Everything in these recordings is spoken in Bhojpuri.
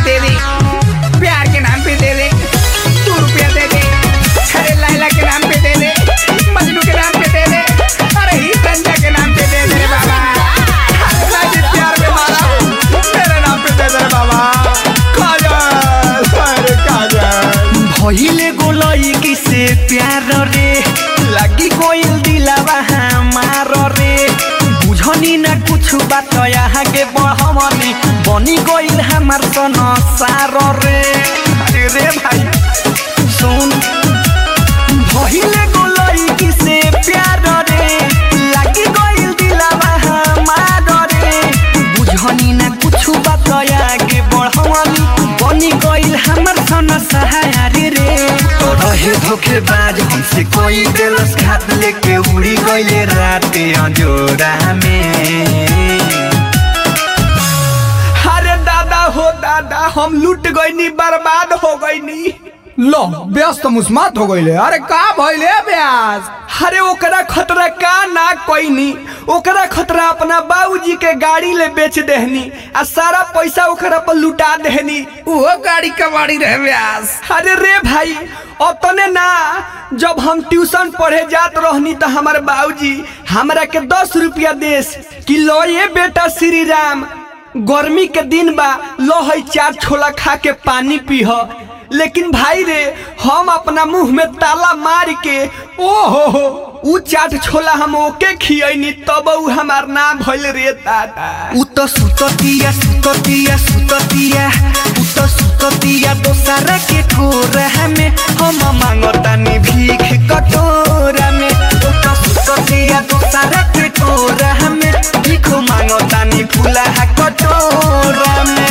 दे दे प्यार के नाम पे दे दे तू रुपया दे दे अरे लैला के नाम पे दे दे मजनू के नाम पे दे दे अरे ही संजय के नाम पे दे दे रे बाबा अरे मैं जिस प्यार में मारा हूँ, मेरे नाम पे दे दे रे बाबा काजल अरे काजल भइले गोलई किसे प्यार रे लागी गोइल दिलावा हमार रे बुझनी ना कुछ बात यहाँ के बढ़मनी बनी गोइल हमार सन सार रे अरे रे भाई सुन भइले गोलई किसे प्यार रे लागी गोइल दिलावा हमार रे बुझनी ना कुछ बात आगे बढ़वनी बनी गइल हमर सन सहारी रे तो रहे धोखेबाज हमसे कोई दिलस खात लेके उड़ी गइले राते अंजोरा में अरे दादा हो दादा हम लूट गईनी बर्बाद हो गईनी लो व्यस्त मुस्मात हो गईले अरे का भइले ब्यास अरे ओकरा खतरा का ना कोईनी ओकरा खतरा अपना बाबूजी के गाड़ी ले बेच देहनी आ सारा पैसा ओकरा पर लुटा देहनी वो गाड़ी कबाड़ी रहे ब्यास अरे रे भाई अपने ना जब हम ट्यूशन पढ़े जात रहनी तो हमारे बाबूजी हमरा के दस रुपया देस कि लो ये बेटा श्री राम गर्मी के दिन बा लो है चार छोला खा के पानी पीह लेकिन भाई रे हम अपना मुंह में ताला मार के ओ हो हो उ चाट छोला हम ओके खियनी तब उ हमार नाम भइल रे दादा उ तो सुततिया सुततिया सुततिया उ तो सुततिया दोसरा के ठोरा में हम मांगतानी भीख कटोरा में उ तो सुततिया दोसरा के ठोरा में भीख मांगतानी फुला कटोरा में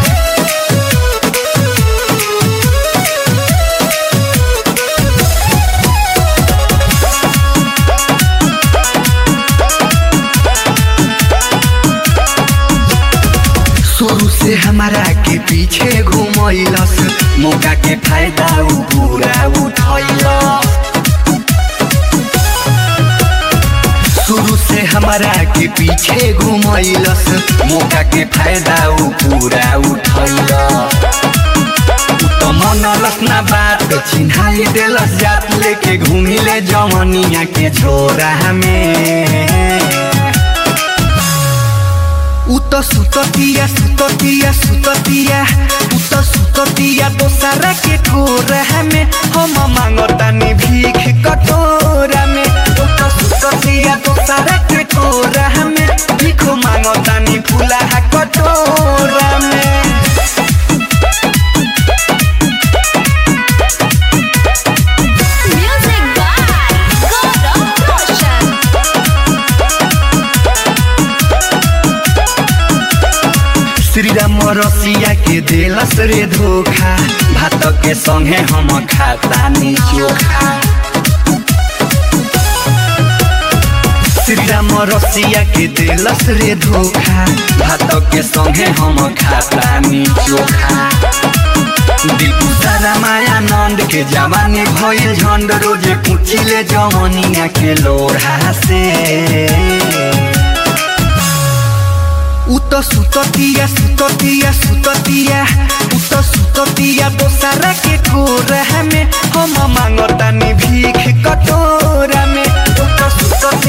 शुरू से हमारा के पीछे घुमैलस मौका के फायदा उ पूरा उठैलस शुरू से हमारा के पीछे घुमैलस मौका के फायदा उ पूरा उठैलस उ त मनलस ना बात चिन्हाई देलस जात लेके घुमिले जमनिया के छोरा में उ त सुततिया सुततिया सुततिया उ त सुततिया दोसरा के ठोरा में हम मांगतानी भीख कटोरा में उ त सुततिया दोसरा के ठोरा में भीख मांगतानी फुला कटोरा में Music by God of Roshan. Shri Ram रसिया के देलस रे धोखा भात के संगे हम खातानी चोखा श्री राम रसिया के देलस रे धोखा भात के संगे हम खातानी चोखा दिलु सारा माया नंद के जवानी भइल झंड रोजे पुछिले जवनिया के लोढ़ा से उ त सुततिया सुततिया सुततिया उ त सुततिया दोसरा के ठोरा में हम मांगतानी भीख कटोरा में उ त सुततिया